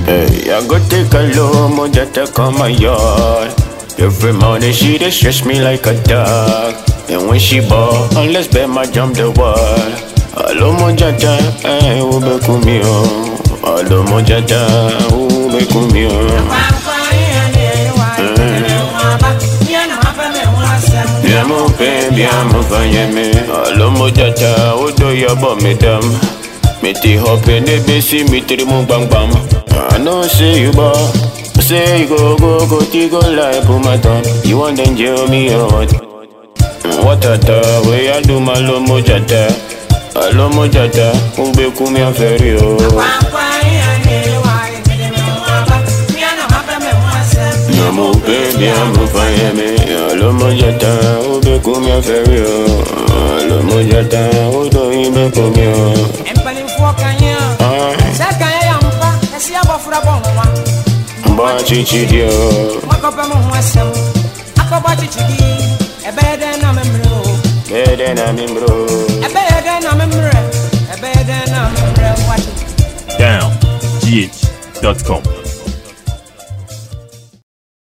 Hey, I go take a low moja take on my yard. Every morning she dey stress me like a dog. And when she ball, unless bet my jump the wall. Alo moja ta, eh, ube kumio. Alo moja ta, ube kumio. Bien mon père, bien mon vanyeme. Alo moja ta, odo yabo medam. Me ti hope ne besi mi tri mu bang bang. I know say you ball. Say you go go go ti go like put my thumb. You want then jail me or what? What a ta way I do my lo mojata. Alo mojata, ube kumi aferi o. Na mo baby I'm a fire me. Alo mojata, ube kumi aferi o. Alo mojata, odo ibe kumi o. mpanimfoɔ kanyɛ Ah, sɛ kanyɛ yɛ mpa ɛsi abɔfra bɔ nwa mba chichi dio. makɔpɛ mo ho asɛm akɔbɔ kyekyedi ɛbɛyɛ dɛn na memmerɛ o Bede na mi bro. ɛbɛyɛ dɛn na memmerɛ ɛbɛyɛ dɛn na memmerɛ wate Down. GH.com.